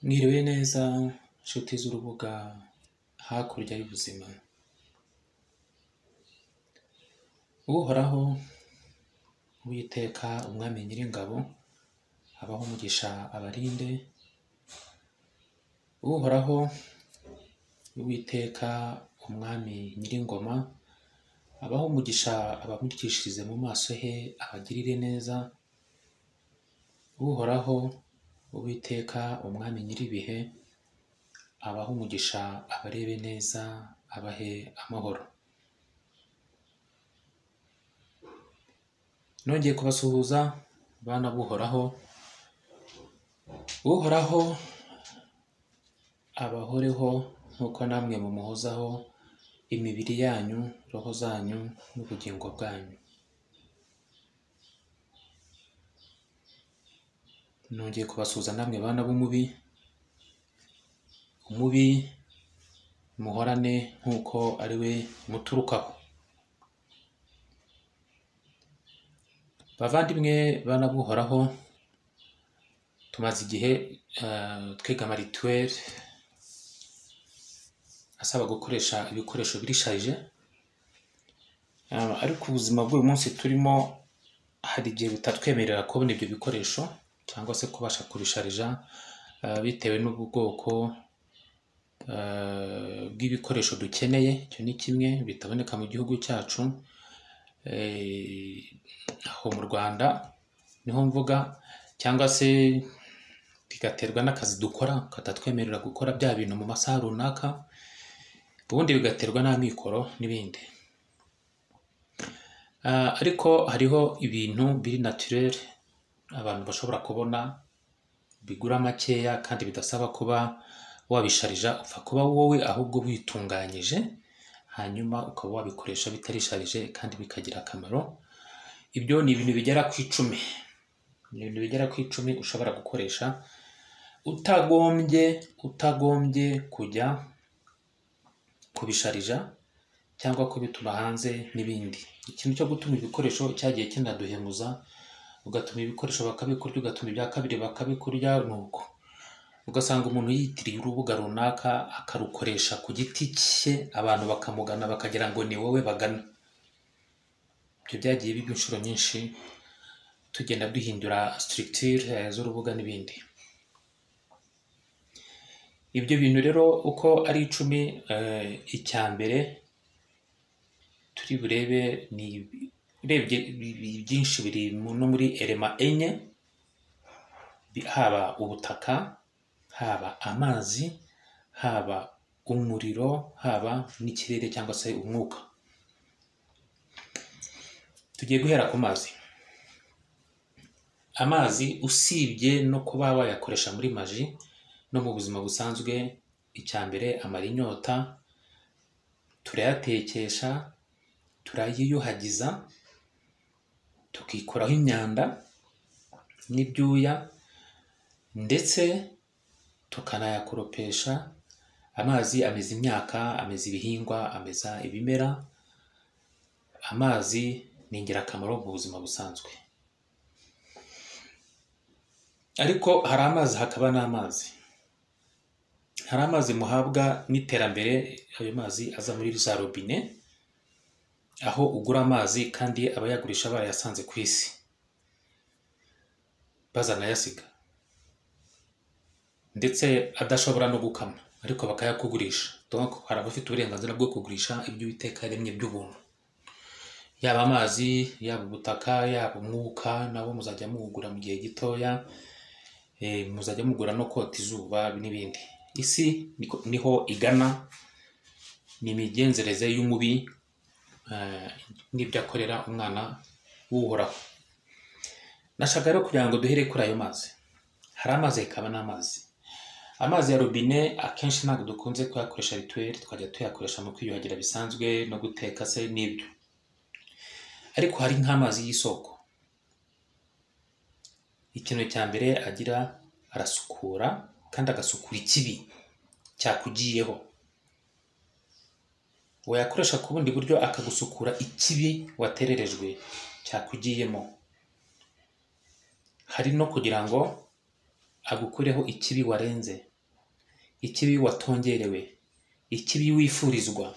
Mwiriwe neza nshuti z'urubuga hakurya y'ubuzima, uhoraho uwiteka umwami nyiringabo abahe umugisha abarinde, uhoraho uwiteka umwami nyiringoma abahe umugisha abamurikishirize mu maso he abagirire neza, uhoraho uwiteka umwami nyir'ibihe abahe umugisha abarebe neza abahe amahoro. Nongeye kubasuhuza bana b'Uhoraho, Uhoraho abahoreho nk'uko namwe mumuhozaho imibiri yanyu, roho zanyu n'ubugingo bwanyu. Nongeye kubasuhuza namwe bana b'umubi, umubi muhorane nk'uko ari we muturukaho. Bavandimwe bana b'Uhoraho, tumaze igihe eh, twiga marituweli asaba gukoresha ibikoresho birishaje, Eh, ariko ubuzima bw'uyu munsi turimo hari igihe butatwemerera kubona ibyo bikoresho cyangwa se kubasha kubisharija eh, bitewe n'ubwoko eh, bw'ibikoresho dukeneye, icyo ni kimwe bitaboneka mu gihugu cyacu eh, aho mu Rwanda niho mvuga cyangwa se bigaterwa n'akazi dukora katatwemerera gukora bya bintu mu masaha runaka, ubundi bigaterwa n'amikoro n'ibindi. Ah, ariko hariho ibintu biri naturere abantu bashobora kubona bigura makeya kandi bidasaba kuba wabisharija upfa kuba wowe ahubwo witunganyije hanyuma ukaba wabikoresha bitarisharije kandi bikagira akamaro ibyo ni ibintu bigera ku icumi ni ibintu bigera ku icumi ushobora gukoresha utagombye utagombye kujya kubisharija cyangwa kubituma hanze n'ibindi ikintu cyo gutuma ibikoresho cyagiye kinaduhemuza ugatuma ibikoresho bakabikurya ugatuma ibya kabiri bakabikurya ni uko ugasanga umuntu yitiriye urubuga runaka akarukoresha ku giti cye abantu bakamugana bakagira ngo ni wowe bagana ibyo byagiye biba inshuro nyinshi tugenda duhindura structure eh, z'urubuga n'ibindi ibyo bintu rero uko ari icumi eh, icya mbere turi burebe ni urebye bi- bi- byinshi biri mu- no muri elema enye bi- haba ubutaka haba amazi haba umuriro haba n'ikirere cyangwa se umwuka tugiye guhera ku mazi amazi usibye no kuba wayakoresha muri maji no mu buzima busanzwe icya mbere amara inyota turayatekesha turayiyuhagiza tukikuraho imyanda n'ibyuya ndetse tukanayakoropesha amazi ameza imyaka ameza ibihingwa ameza ibimera amazi ni ingirakamaro mu buzima busanzwe ariko hari amazi hakaba n'amazi hari amazi muhabwa n'iterambere ayo mazi aza muri za robine aho ugura amazi kandi abayagurisha barayasanze ku isi bazanayasiga ndetse adashobora no gukama ariko bakayakugurisha donc hari abafite uburenganzira bwo kugurisha ibyo uwiteka yaremye by'ubuntu yaba amazi yaba ubutaka yaba umwuka nabo muzajya muwugura mu gihe gitoya eh, muzajya mugura no kota izuba n'ibindi isi niko- niho igana ni imigenzereze y'umubi eh, n'ibyo akorera umwana w'uhoraho nashaka rero kugira ngo duhere kuri ayo mazi hari amazi hakaba n'amazi amazi ya robine akenshi ntabwo dukunze kuyakoresha rituweli twajya tuyakoresha mu kwiyuhagira bisanzwe no guteka se n'ibyo ariko hari nk'amazi y'isoko ikintu cya mbere agira arasukura kandi agasukura ikibi cyakugiyeho wayakoresha ku bundi buryo akagusukura ikibi watererejwe cyakugiyemo hari no kugira ngo agukureho ikibi warenze ikibi watongerewe ikibi wifurizwa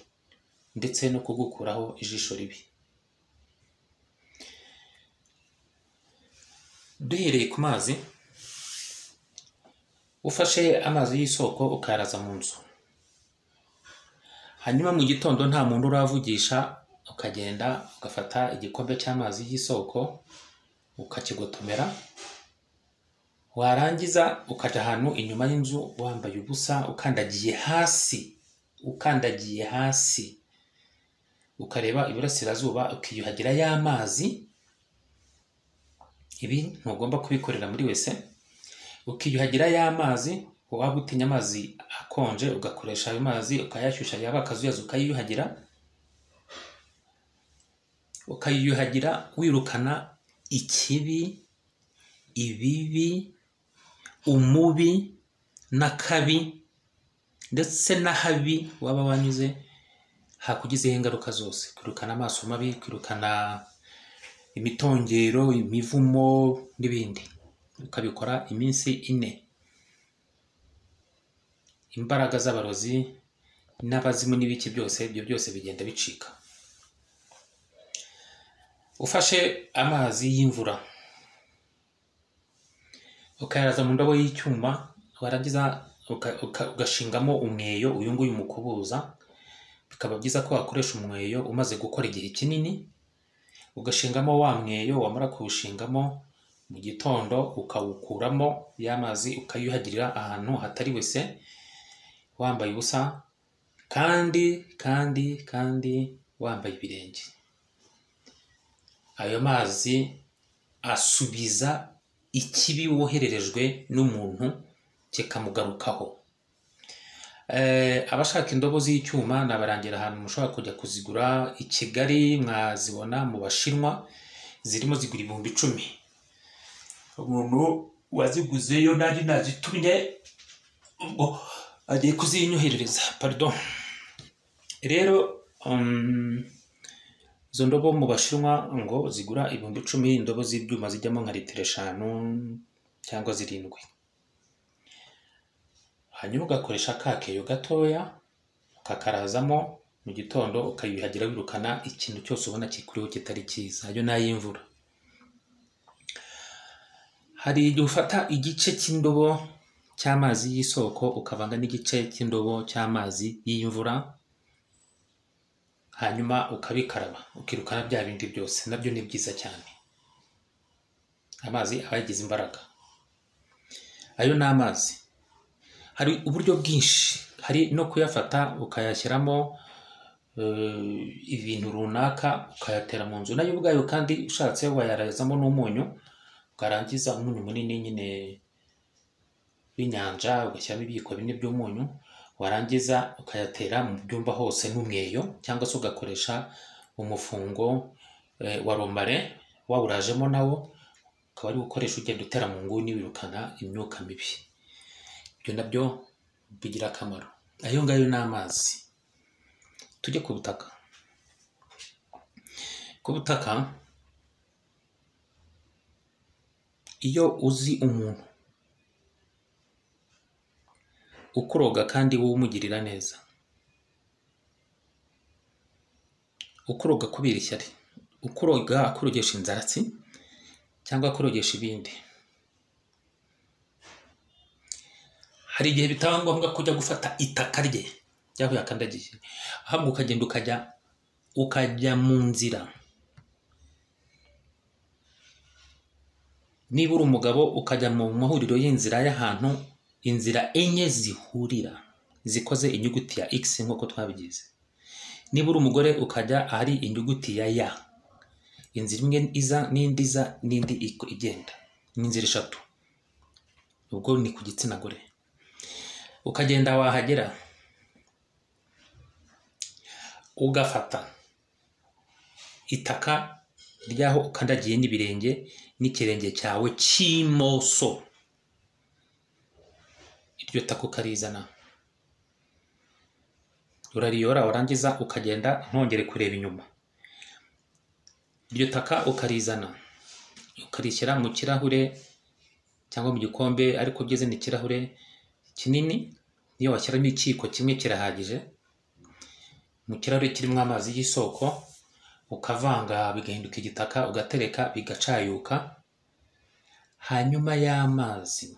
ndetse no kugukuraho ijisho ribi duhereye ku mazi ufashe amazi y'isoko ukaraza mu nzu hanyuma mu gitondo nta muntu uravugisha ukagenda ugafata igikombe cy'amazi y'isoko ukakigotomera warangiza ukajya ahantu inyuma y'inzu wambaye ubusa ukandagiye hasi ukandagiye hasi ukareba iburasirazuba ukiyuhagira y'amazi ibi ntugomba kubikorera muri wese ukiyuhagira y'amazi waba utinya amazi akonje ugakoresha ayo mazi ukayashyushya yaba akazuyazi ukayiyuhagira ukayiyuhagira wirukana ikibi ibibi umubi n'akabi ndetse n'ahabi waba wanyuze hakugizeho ingaruka zose kwirukana amaso mabi kwirukana imitongero imivumo n'ibindi ukabikora iminsi ine imbaraga z'abarozi n'abazimu n'ibiki byose ibyo byose bigenda bicika ufashe amazi y'imvura ukayaraza mu ndobo y'icyuma warangiza uka- uka- ugashingamo umweyo uyu nguyu umukubuza bikaba byiza ko wakoresha umweyo umaze gukora igihe kinini ugashingamo wa mweyo wamara kuwushingamo mu gitondo ukawukuramo ya mazi ukayuhagirira ahantu hatari wese wambaye ubusa kandi kandi kandi wambaye ibirenge ayo mazi asubiza ikibi wohererejwe n'umuntu kikamugarukaho Eh, abashaka indobo z'icyuma nabarangira ahantu mushobora kujya kuzigura i kigali mwazibona mu bashinwa zirimo zigura ibihumbi icumi umuntu waziguzeyo nari nazitumye ubwo agiye kuzinyoherereza pardon rero um, izo ndobo mu bashinwa ngo zigura ibihumbi icumi indobo z'ibyuma zijyamo nka litiro eshanu cyangwa zirindwi hanyuma ugakoresha ka keyo gatoya ukakarazamo mu gitondo ukayuhagira wirukana ikintu cyose ubona kikuriho kitari cyiza ayo ni ay'imvura hari igihe ufata igice cy'indobo cy'amazi y'isoko ukavanga n'igice cy'indobo cy'amazi y'imvura hanyuma ukabikaraba ukirukana bya bindi byose nabyo ni byiza cyane amazi aba yagize imbaraga ayo ni amazi hari uburyo bwinshi hari no kuyafata ukayashyiramo eh, ibintu runaka ukayatera mu nzu nayo ubwayo kandi ushatse wayarazamo n'umunyu ukarangiza umunyu munini nyine w'inyanja ugashyiramo ibiyiko bine by'umunyu warangiza ukayatera mu byumba hose n'umweyo cyangwa se ugakoresha umufungo eh, wa romare wawurajemo nawo ukaba ari gukoresha ugenda utera mu nguni wirukana imyuka mibi ibyo nabyo bigira akamaro ayo ngayo ni amazi tujye ku butaka ku butaka iyo uzi umuntu ukuroga kandi wowe umugirira neza ukuroga kubera ishyari ukuroga akurogesha inzaratsi cyangwa akurogesha ibindi hari igihe bitaba ngombwa kujya gufata itaka rye ry'aho yakandagiye ahubwo ukagenda ukajya ukajya mu nzira niba uri umugabo ukajya mu mahuriro y'inzira y'ahantu inzira enye zihurira zikoze inyuguti ya x nk'uko twabigize niba uri umugore ukajya ahari inyuguti ya ya inzira imwe iza n'indi iza n'indi ik- igenda ni inzira eshatu ubwo ni ku gitsina gore ukagenda wahagera ugafata itaka ry'aho ukandagiye n'ibirenge n'ikirenge cyawe cy'imoso iryo tako ukarizana urariyora warangiza ukagenda ntongere kureba inyuma iryo taka ukarizana ukarishyira mu kirahure cyangwa mu gikombe ariko ugeze ni ikirahure kinini iyo washyiramo ikiyiko kimwe kirahagije mu kirahure kirimo amazi y'isoko ukavanga bigahinduka igitaka ugatereka bigacayuka hanyuma y'amazi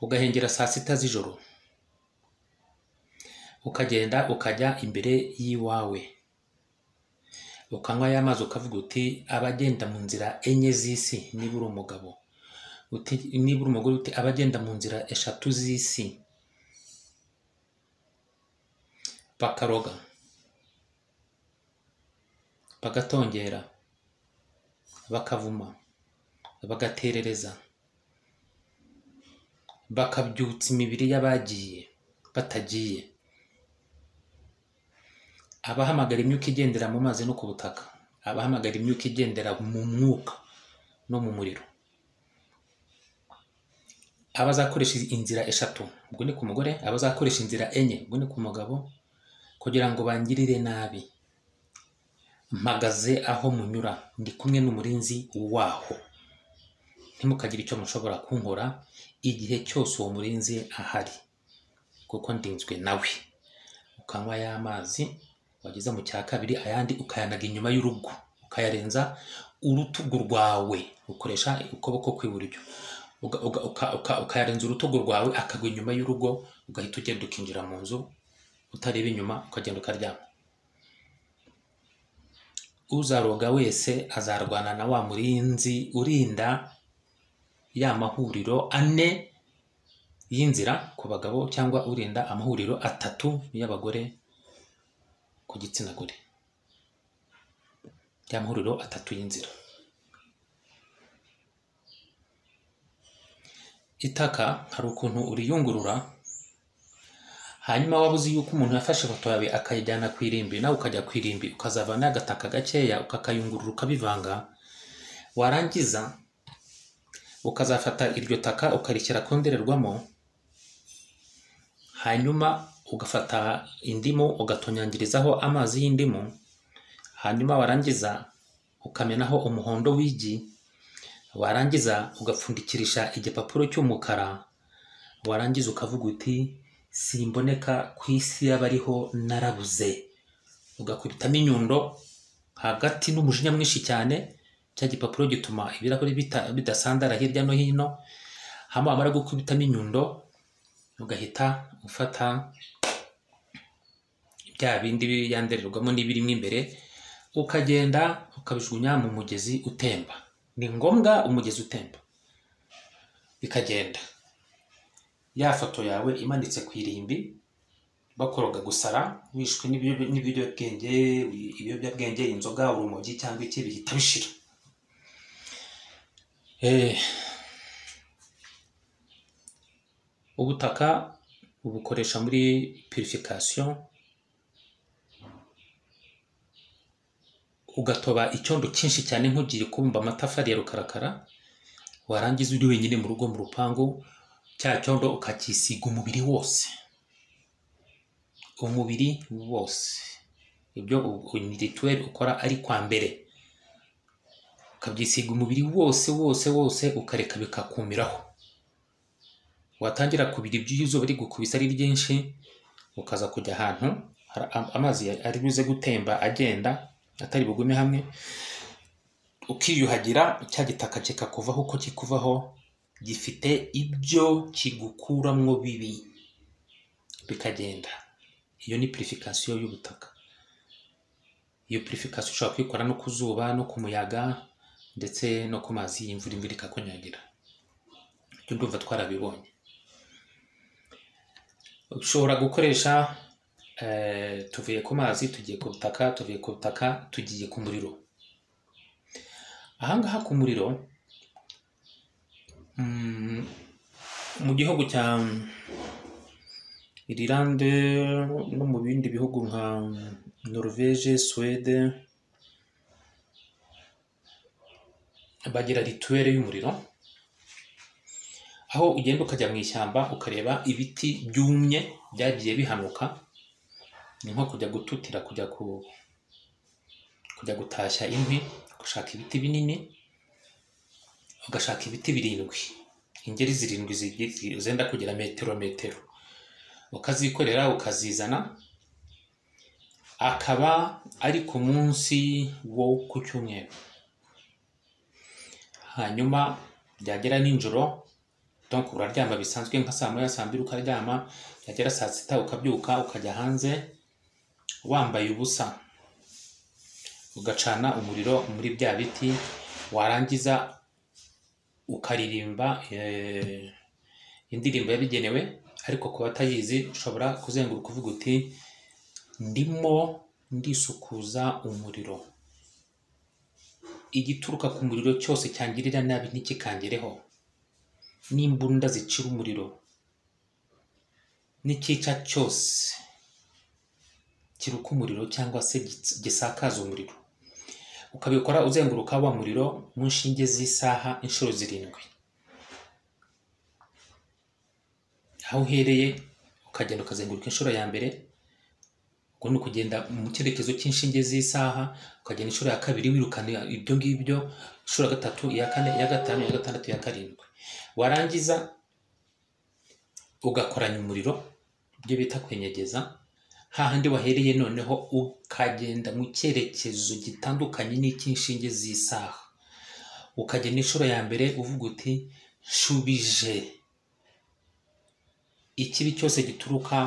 ugahengera saa sita z'ijoro ukagenda ukajya imbere y'iwawe ukanywa ya mazi ukavuga uti abagenda mu nzira enye z'isi niba uri umugabo uti niba uri umugore uti abagenda mu nzira eshatu z'isi bakaroga bagatongera bakavuma bagaterereza bakabyutsa imibiri y'abagiye batagiye abahamagara imyuka igendera mu mazi no ku butaka abahamagara imyuka igendera mu mwuka no mu muriro abazakoresha inzira eshatu ubwo ni ku mugore abazakoresha inzira enye ubwo ni ku mugabo kugira ngo bangirire nabi mpagaze aho munyura ndi kumwe n'umurinzi waho ntimukagire icyo mushobora kunkora igihe cyose uwo murinzi ahari kuko ndinzwe nawe ukanywa ya mazi wageze mu cya kabiri ayandi ukayanaga inyuma y'urugo ukayarenza urutugu rwawe ukoresha ukuboko kw'iburyo uga- uga- uka- uka- ukayarenza urutugu rwawe akagwa inyuma y'urugo ugahita ugenda ukinjira mu nzu utareba inyuma ukagenda ukaryama uzaroga wese azarwana na wa murinzi urinda ya mahuriro ane y'inzira ku bagabo cyangwa urinda amahuriro atatu y'abagore ku gitsina gore y'amahuriro atatu y'inzira itaka hari ukuntu uriyungurura hanyuma waba uzi yuko umuntu yafashe ifoto yawe akayijyana ku irimbi nawe ukajya ku irimbi ukazavanaho agataka gakeya ukakayungurura ukabivanga warangiza ukazafata iryo taka ukarishyira ku ndorerwamo hanyuma ugafata indimu ugatonyangirizaho amazi y'indimu hanyuma warangiza ukamenaho umuhondo w'igi warangiza ugapfundikirisha igipapuro cy'umukara warangiza ukavuga uti simboneka ku isi y'abariho narabuze ugakubitamo inyundo hagati n'umujinya mwinshi cyane cya gipapuro gituma ibirahuri bita- bidasandara hirya no hino hama wamara gukubitamo inyundo ugahita ufata bya bindi yandererwamo n'ibirimo imbere ukagenda ukabijugunya mu mugezi utemba ni ngombwa umugezi utemba bikagenda ya foto yawe imanitse ku irimbi bakoroga gusara wishwe n'ibiyobya- n'ibiyobyabwenge ibiyobyabwenge inzoga urumogi cyangwa iki bihita bishira Eh, ubutaka ubukoresha muri purification ugatoba icyondo cyinshi cyane nk'ugiye kubumba amatafari ya rukarakara warangiza uri wenyine mu rugo mu rupangu cya cyondo ukacyisiga umubiri wose umubiri wose ibyo rituweli ukora ari kwa mbere ukabyisiga umubiri wose wose wose ukareka bikakumiraho watangira kubira ibyuya izuba rigukubise ari ryinshi ukaza kujya ahantu hari am- amazi ya- ari buze gutemba agenda atari bugume hamwe ukiyuhagira cya gitaka kikakuvaho uko kikuvaho gifite ibyo kigukuramwo bibi bikagenda iyo ni purifikasiyo y'ubutaka iyo purifikasiyo ushobora kuyikora no ku zuba no ku muyaga ndetse no ku mazi y'imvura imvura ikakunyagira ibyo ndumva twarabibonye ushobora gukoresha eh, tuvuye ku mazi tugiye ku butaka tuvuye ku butaka tugiye ku muriro ahangaha ku muriro mm, mu gihugu cya irilande no mu bindi bihugu nka norvege suwede bagira rituwere y'umuriro aho ugenda ukajya mu ishyamba ukareba ibiti byumye byagiye bihanuka ni nko kujya gututira kujya ku kujya gutashya inkwi ugashaka ibiti binini ugashaka ibiti birindwi ingeri zirindwi zigiye- zenda kugera metero metero ukazikorera ukazizana akaba ari ku munsi wo ku cyumweru hanyuma byagera nijoro donc uraryama bisanzwe nka saa moya saa mbiri ukaryama byagera saa sita ukabyuka ukajya hanze wambaye ubusa ugacana umuriro muri bya biti warangiza ukaririmba eh, indirimbo yabigenewe ariko ku batayizi ushobora kuzenguruka uvuga uti ndimo ndisukuza umuriro igituruka ku muriro cyose cyangirira nabi ntikikangereho n'imbunda zicira umuriro n'ikica cyose kiruka umuriro cyangwa se gits- gisakaza umuriro ukabikora uzenguruka wa muriro mu nshinge z'isaha inshuro zirindwi aho uhereye ukagenda ukazenguruka inshuro ya mbere ubwo ni ukugenda mu cyerekezo cy'inshinge z'isaha ukagenda inshuro ya kabiri wirukana ibyo ngibyo inshuro ya gatatu iya kane iya gatanu iya gatandatu iya karindwi warangiza ugakoranya umuriro ibyo bita kwenyegeza hahandi wahereye noneho ukagenda mu cyerekezo gitandukanye n'icy'inshinge z'isaha ukagenda inshuro ya mbere uvuga uti nshubije ikibi cyose gituruka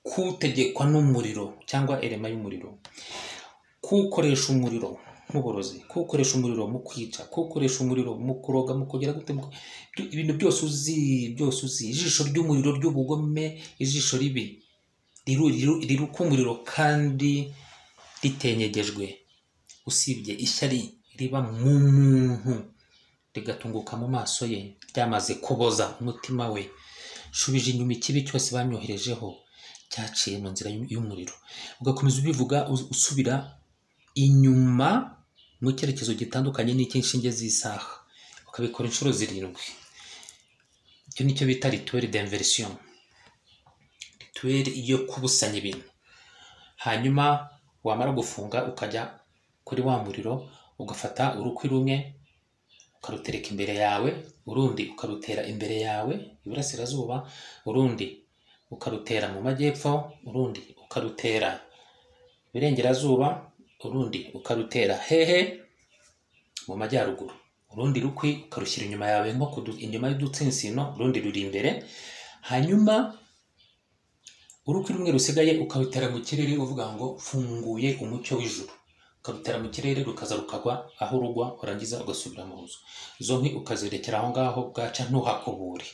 kutegekwa n'umuriro cyangwa erema y'umuriro kuwukoresha umuriro nk'uborozi kuwukoresha umuriro mu kwica kuwukoresha umuriro mu kuroga mu kugira gute mu ku- byo- ibintu byose uzi byose uzi ijisho ry'umuriro ry'ubugome ijisho ribi riru- riru- riruka umuriro kandi ritenyegejwe usibye ishyari riba mu muntu rigatunguka mu maso ye ryamaze kuboza umutima we shubije inyuma ikibi cyose bamyoherejeho cyaciye mu nzira y'u- y'umuriro ugakomeza ubivuga us- usubira inyuma mu cyerekezo gitandukanye n'icy'inshinge z'isaha ukabikora inshuro zirindwi icyo ni cyo bita rituweri d'inversion rituweri yo kubusanya ibintu hanyuma wamara gufunga ukajya kuri wa muriro ugafata urukwi rumwe ukarutereka imbere yawe urundi ukarutera imbere yawe iburasirazuba urundi ukarutera mu majyepfo urundi ukarutera iburengerazuba urundi ukarutera hehe mu majyaruguru urundi rukwi ukarushyira inyuma yawe nko ku du- inyuma y'udutsinsino urundi ruri imbere hanyuma urukwi rumwe rusigaye ukarutera mu kirere uvuga ngo mfunguye umucyo w'ijuru ukarutera mu kirere rukaza rukagwa aho rugwa urangiza ugasubira mu nzu izo nkwi ukazirekera aho ngaho bwaca ntuhakubure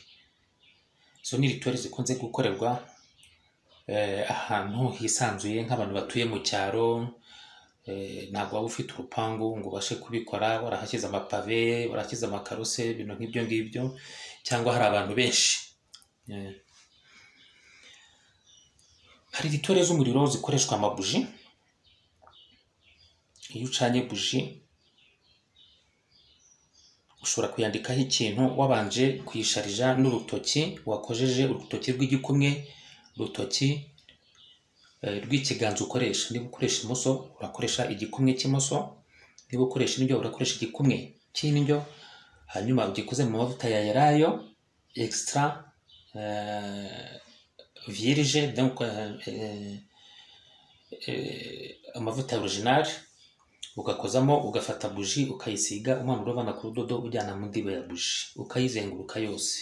izo ni rituwari zikunze gukorerwa eh, ahantu hisanzuye nk'abantu batuye mu cyaro eh, ntabwo waba ufite urupangu ngo ubashe kubikora warahashyize amapave warahashyize amakaro se ibintu nk'ibyo ngibyo cyangwa hari abantu benshi Eh, hari ritore z'umuriro zikoreshwa amabuji iyo ucanye buji ushobora kuyandikaho ikintu wabanje kuyisharija n'urutoki wakojeje urutoki rw'igikumwe urutoki eh, rw'ikiganza ukoresha niba ukoresha imoso urakoresha igikumwe cy'imoso niba ukoresha indyo urakoresha igikumwe cy'indyo hanyuma ugikoze mu mavuta ya yarayo extra eh, virige donc euh, euh, euh, amavuta original ugakozamo ugafata buji ukayisiga umanura uvana ku rudodo ujyana mu ndiba ya buji ukayizenguruka yose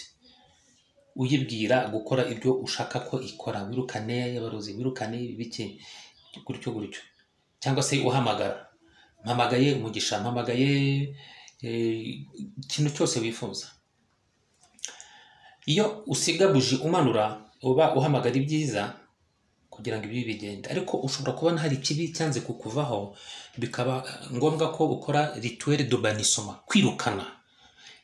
uyibwira gukora ibyo ushaka ko ikora wirukane abarozi wirukane ibiki gutyo gutyo cyangwa se uhamagara mpamagaye umugisha mpamagaye eh, ikintu cyose wifuza iyo usiga buji umanura uba uhamagara ibyiza kugira ngo ibibi bigende ariko ushobora kubona hari ikibi cyanze kukuvaho bikaba ngombwa ko ukora rituweri do banisoma kwirukana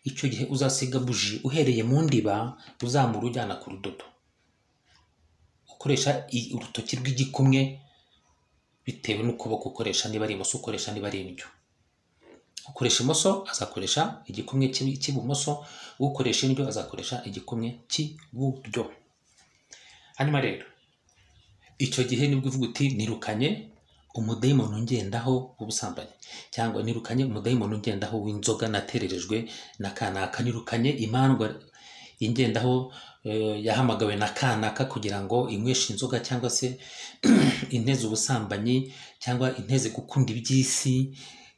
icyo gihe uzasiga buji uhereye mu ndiba uzamura ujyana ku rudodo ukoresha i- urutoki rw'igikumwe bitewe n'ukuboko ukoresha niba ari imoso ukoresha niba ari indyo ukoresha imoso azakoresha igikumwe cy'i- cy'ibumoso ukoresha indyo azakoresha igikumwe cy'iburyo hanyuma rero icyo gihe nibwo uvuga uti nirukanye umudayimoni ungendaho w'ubusambanyi cyangwa nirukanye umudayimoni ungendaho w'inzoga natererejwe na kanaka nirukanye imandwa ingendaho eh, yahamagawe na kanaka kugira ngo inyweshe inzoga cyangwa se inteze ubusambanyi cyangwa inteze gukunda iby'isi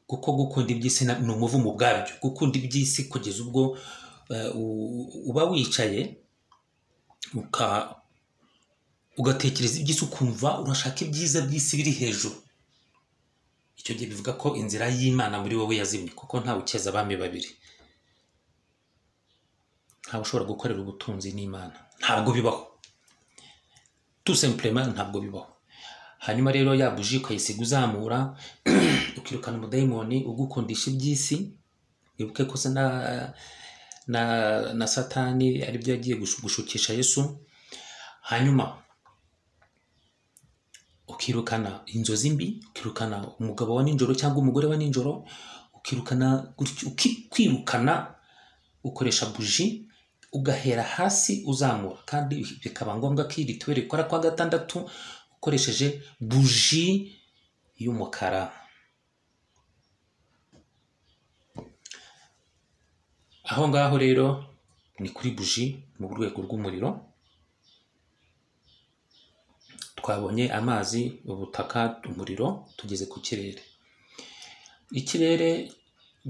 kuko gukunda iby'isi na- ni umuvumo ubwabyo gukunda iby'isi kugeza ubwo eh, u- uba wicaye uka ugatekereza iby'isi ukumva urashaka ibyiza by'isi biri hejuru icyo gihe bivuga ko inzira y'imana muri wowe yazimye kuko nta ukeza abami babiri ntawe ushobora gukorera ubutunzi n'imana ntabwo bibaho tu simplement ntabwo bibaho hanyuma rero ya buji ukayisiga uzamura ukirukana umudayimoni ugukundisha iby'isi wibuke ko se na na na satani aribyo yagiye gushu- gushukisha yesu hanyuma ukirukana inzozi mbi ukirukana umugabo wa nijoro cyangwa umugore wa nijoro ukirukana gutyo- uki- kwirukana ukoresha buji ugahera hasi uzamura kandi bikaba ngombwa ko iyi rituweli ikora kwa gatandatu ukoresheje buji y'umukara aho ngaho rero ni kuri buji mu rwego rw'umuriro twabonye amazi ubutaka umuriro tugeze ku kirere ikirere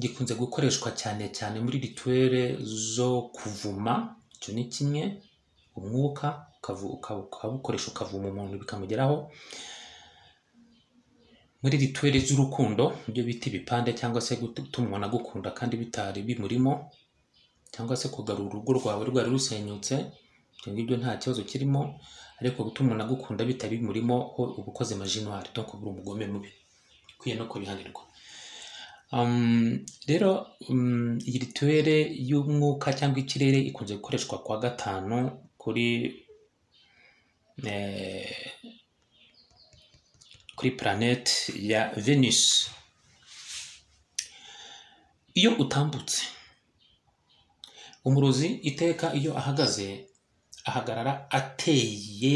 gikunze gukoreshwa cyane cyane muri rituwere zo kuvuma icyo ni kimwe umwuka ukavu- uka- ukabukoresha ukavuma umuntu bikamugeraho muri rituwere z'urukundo ibyo bita ibipande cyangwa se gutuma umuntu agukunda kandi bitari bimurimo cyangwa se kugarura urugo rwawe rwari rusenyutse ibyo ngibyo nta kibazo kirimo ariko gutuma umuntu agukunda bitari bimurimo ho uba ukoze majinwari no kubura umugome mubi ukwiye no kubihanirwa Um, rero um, iyi rituwere y'umwuka cyangwa ikirere ikunze gukoreshwa kwa gatanu kuri eh, kuri planete ya Venus iyo utambutse umurozi iteka iyo ahagaze ahagarara ateye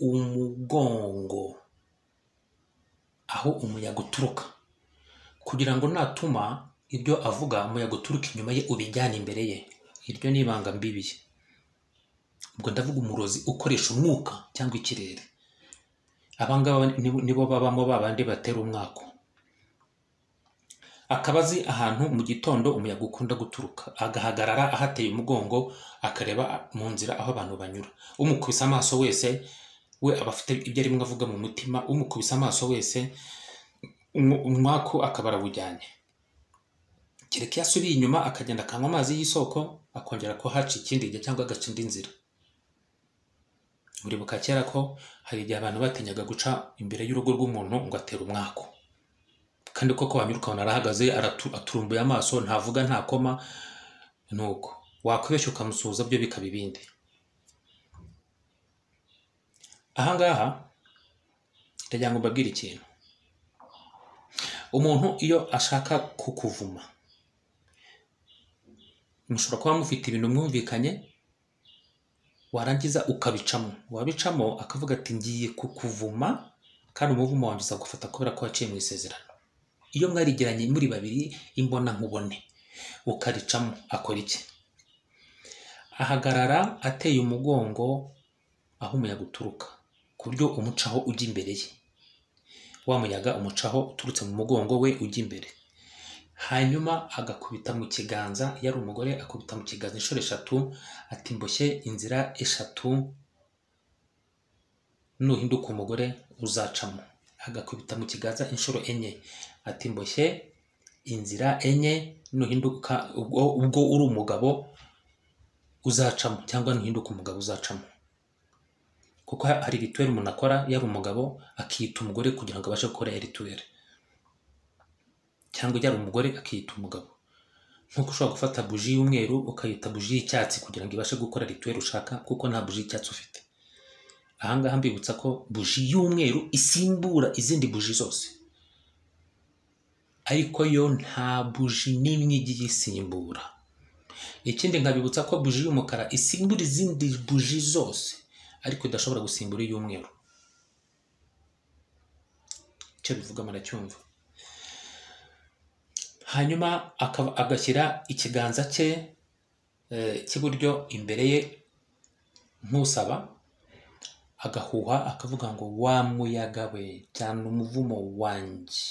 umugongo aho umuyaga uturuka kugira ngo natuma ibyo avuga umuyaga uturuka inyuma ye ubijyane imbere ye iryo ni ibanga mbibi ubwo ndavuga umurozi ukoresha umwuka cyangwa ikirere abangaba nibo- nibo babamo babandi batera umwako akabazi ahantu mu gitondo umuyaga ukunda guturuka agahagarara ahateye umugongo akareba mu nzira aho abantu banyura umukubise amaso wese we aba afite ibyo arimo avuga mu mutima umukubise amaso wese umu- umwaku akaba arawujyanye kereka iyo asubiye inyuma akagenda akanywa amazi y'isoko akongera ko haca ikindi gihe cyangwa agaca indi nzira buribuka kera ko hari igihe abantu batinyaga guca imbere y'urugo rw'umuntu ngo atere umwaku kandi koko wanyuruka ukabona arahagaze aratu- aturumbuye amaso ntavuga nta koma nuko wakwibeshya ukamusuhuza byo bikaba ibindi ahangaha ndagira ngo mbabwire ikintu umuntu iyo ashaka kukuvuma mushobora kuba mufite ibintu mwumvikanye warangiza ukabicamo wabicamo akavuga ati ngiye kukuvuma kandi umuvumo wanjye uzagufata kubera ko waciye mu isezerano iyo mwarigiranye muri babiri imbona nkubone ukaricamo akora iki ahagarara ateye umugongo aho umuyaga uturuka ku buryo umucaho ujya imbere ye wa muyaga umucaho uturutse mu mugongo we ujya imbere hanyuma agakubita mu kiganza iyo ari umugore akubita mu kiganza inshuro eshatu ati mboshye inzira eshatu nuhinduka umugore uzacamo agakubita mu kiganza inshuro enye ati mboshye inzira enye nuhinduka ubwo, ubwo uri umugabo uzacamo cyangwa nuhinduka umugabo uzacamo kuko hari rituweli umuntu akora yaba umugabo akiyita umugore kugira ngo abashe gukora iyo rituweli cyangwa yaba umugore akiyita umugabo nkuko ushobora gufata buji y'umweru ukayita buji y'icyatsi kugira ngo ibashe gukora rituweli ushaka kuko nta buji y'icyatsi ufite ahangaha mbibutsa ko buji y'umweru isimbura izindi buji zose ariko yo nta buji n'imwe igiye isimbura ikindi nkabibutsa ko buji y'umukara isimbura izindi buji zose ariko idashobora gusimbura iy'umweru icyo bivuga muracyumva hanyuma akaba- agashyira ikiganza cye eh, cy'iburyo imbere ye nk'usaba agahuha akavuga ngo wa muyaga we cyane umuvumo wanjye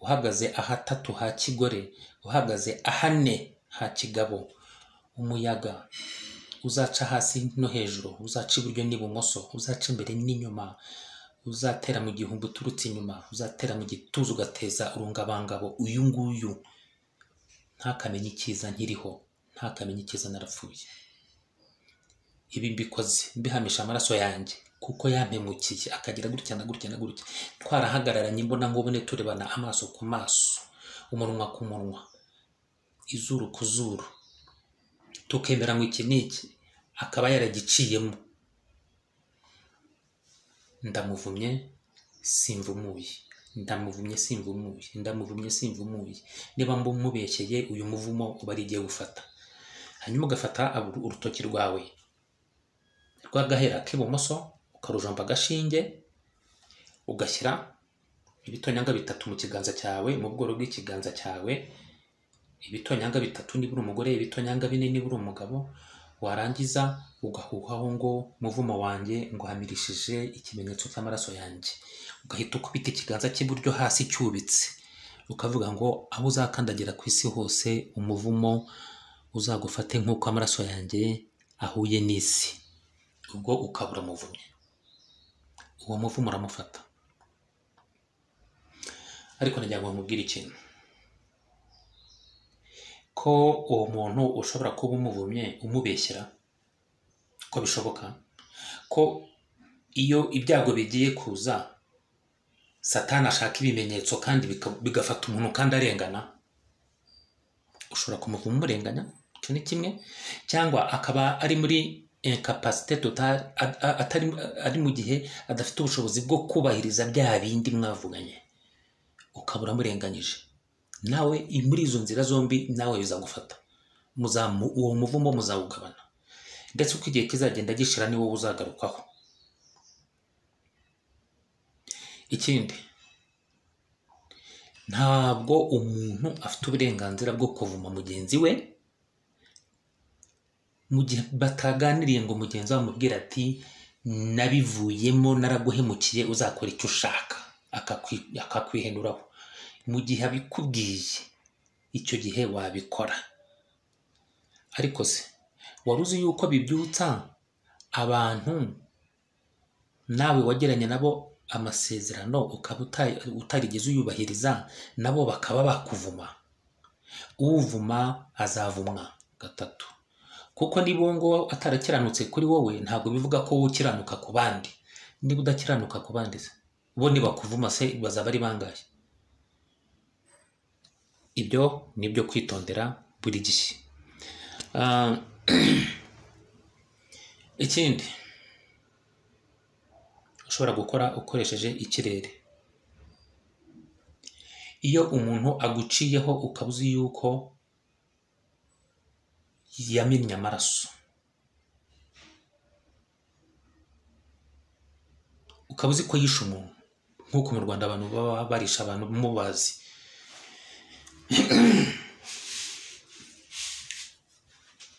uhagaze ahatatu ha kigore uhagaze ahane ha kigabo umuyaga uzaca hasi no hejuru uzaca iburyo n'ibumoso uzaca imbere n'inyuma uzatera mu gihumbi uturutse inyuma uzatera mu gituza ugateza urungabangabo uyu nguyu ntakamenye icyiza nkiriho ntakamenye icyiza narapfuye ibi mbikoze mbihamisha amaraso yanjye kuko yampemukiye akagira gutya na gutya na gutya twarahagararanye imbona nkubone turebana amaso ku maso umunwa ku munwa izuru ku zuru tukemera ngo iki ni iki akaba yaragiciyemo ndamuvumye simvumuye ndamuvumye simvumuye ndamuvumye simvumuye niba mumubeshyeye uyu muvumo uba ari igiye gufata hanyuma ugafata uru- urutoki rwawe rw'agahera k'ibumoso ukarujomba agashinge ugashyira ibitonyanga bitatu mu kiganza cyawe mu bworo bw'ikiganza cyawe ibitonyanga bitatu niba uri umugore ibitonyanga bine niba uri umugabo warangiza ugahuhaho ngo muvumo wanjye nguhamirishije ikimenyetso cy'amaraso yanjye ugahita ukubita ikiganza cy'iburyo hasi cyubitse ukavuga ngo aho uzakandagira ku isi hose umuvumo uzagufate nk'uko amaraso yanjye ahuye n'isi ubwo ukaba uramuvumye uwo muvumo uramufata ariko nagira ngo nkubwire ikintu ko uwo muntu ushobora kuba umuvumye umubeshyera ko bishoboka ko iyo ibyago bigiye kuza satani ashaka ibimenyetso kandi bika- bigafata umuntu kandi arengana ushobora kumuvuma umurenganya icyo ni kimwe cyangwa akaba ari muri incapacité totale a- a- atari ari mu gihe adafite ubushobozi bwo kubahiriza bya bindi mwavuganye ukaba uramurenganyije nawe i- muri izo nzira zombi nawe bizagufata Muzamu- uwo muvumo muzawugabana ndetse uko igihe kizagenda gishira ni wowe uzagarukaho ikindi ntabwo umuntu afite uburenganzira bwo kuvuma mugenzi we mu gihe bataganiriye ngo mugenzi we amubwire ati nabivuyemo naraguhemukiye uzakora icyo ushaka akakwi- akakwihenuraho mu gihe abikubwiye icyo gihe wabikora ariko se wari uzi yuko bibyutsa abantu nawe wagiranye nabo amasezerano ukaba uta- utarigeze uyubahiriza nabo bakaba bakuvuma uvuma azavumwa gatatu kuko niba uwo nguwo atarakiranutse kuri wowe ntabwo bivuga ko wowe ukiranuka ku bandi niba udakiranuka ku bandi se bo nibakuvuma se bazaba ari bangahe ibyo ni ibyo kwitondera buri gihe Ah, ikindi ushobora gukora ukoresheje ikirere iyo umuntu aguciyeho ukaba uzi yuko yamennye amaraso ukaba uzi ko yishe umuntu nk'uko mu rwanda abantu baba barisha abantu mubazi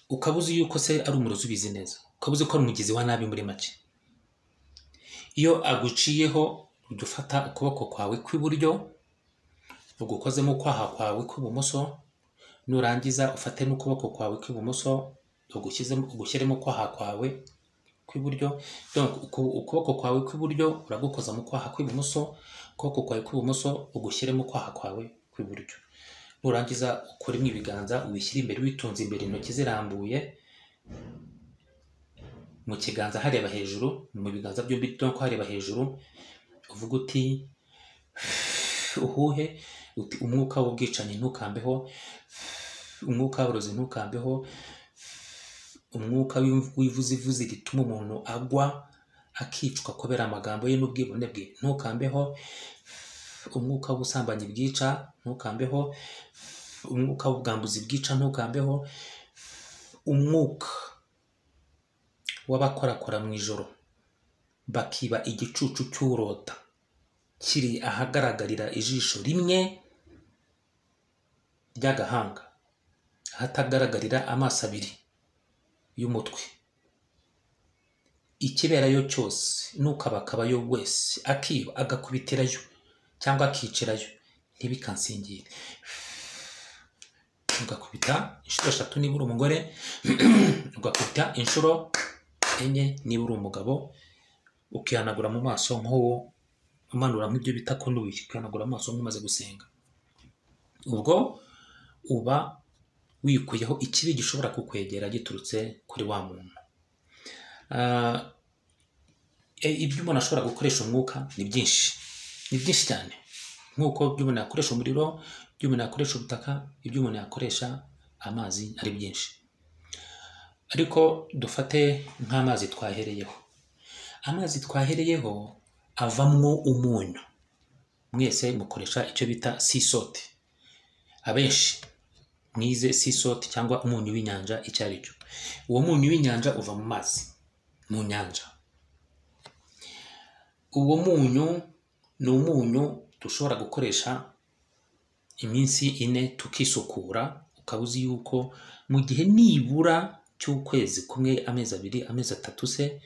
ukaba uzi yuko se ari umurozi ubizi neza ukaba uzi ko ari umugizi wa nabi muri make iyo aguciyeho ujya ufata ukuboko kwawe kw'iburyo ugukozemo ukwaha kwawe kw'ibumoso nurangiza ufate n'ukuboko kwawe kw'ibumoso ugushyizemo ugushyiremo ukwaha kwawe kw'iburyo donc uku- ukuboko kwawe kw'iburyo uragukoza mu kwaha kw'ibumoso ukuboko kwawe kw'ibumoso ugushyiremo ukwaha kwawe kw'iburyo nurangiza ukoremo ibiganza ubishyire imbere witunze imbere intoki zirambuye mu kiganza hareba hejuru mu biganza byombi donc hareba hejuru uvuga uti uhuhe uti umwuka w'ubwicanyi ntukambeho umwuka w'uburozi ntukambeho umwuka w'iv- w'ivuzivuzi rituma umuntu agwa akicwa kubera amagambo ye n'ubwibone bwe ntukambeho umwuka w'ubusambanyi bwica ntukambeho umwuka w'ubwambuzi bwica ntukambeho umwuka w'abakorakora mu ijoro bakiba igicucu cy'urota kiri ahagaragarira ijisho rimwe ry'agahanga ahatagaragarira amaso abiri y'umutwe ikiberayo cyose n'ukabakabayo wese akiba agakubitirayo cyangwa akicirayo ntibikansingire ugakubita inshuro eshatu niba uri umugore ugakubita inshuro enye niba uri umugabo ukihanagura mu maso nk'uwo umanura nk'ibyo bita konubi ukihanagura amaso nk'umaze gusenga ubwo uba wikuyeho ikibi gishobora kukwegera giturutse kuri wa muntu Ah, e- ibyo umuntu ashobora gukoresha umwuka ni byinshi ni byinshi cyane nk'uko ibyo umuntu yakoresha umuriro ibyo umuntu yakoresha ubutaka ibyo umuntu yakoresha amazi ari byinshi ariko dufate nk'amazi twahereyeho amazi twahereyeho avamwo umunyu mwese mukoresha icyo bita sisoti abenshi mwize sisoti cyangwa umunyu w'inyanja icyo ari cyo uwo munyu w'inyanja uva mu mazi mu nyanja uwo munyu ni umunyu dushobora gukoresha iminsi ine tukisukura ukaba uzi yuko mu gihe nibura cy'ukwezi kumwe amezi abiri amezi atatu se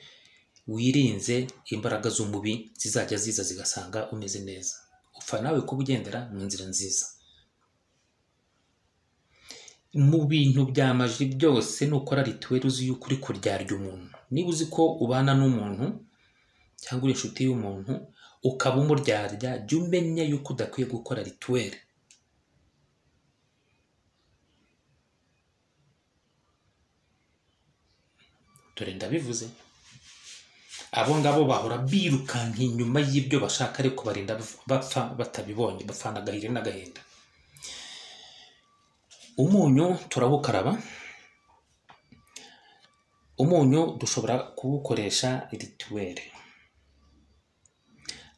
wirinze imbaraga z'umubi zizajya ziza zigasanga umeze neza upfa nawe kuba ugendera mu nzira nziza mu bintu byamaji byose nukora rituweri uzi yuko uri kuryarya umuntu niba uzi ko ubana n'umuntu cyangwa uri inshuti y'umuntu ukaba umuryarya jya umenya yuko udakwiye gukora rituweri dore ndabivuze abo ngabo bahora birukanka inyuma y'ibyo bashaka ariko barinda bapfa batabibonye bapfana agahinda n'agahinda umunyu turawukaraba umunyu dushobora kuwukoresha rituweri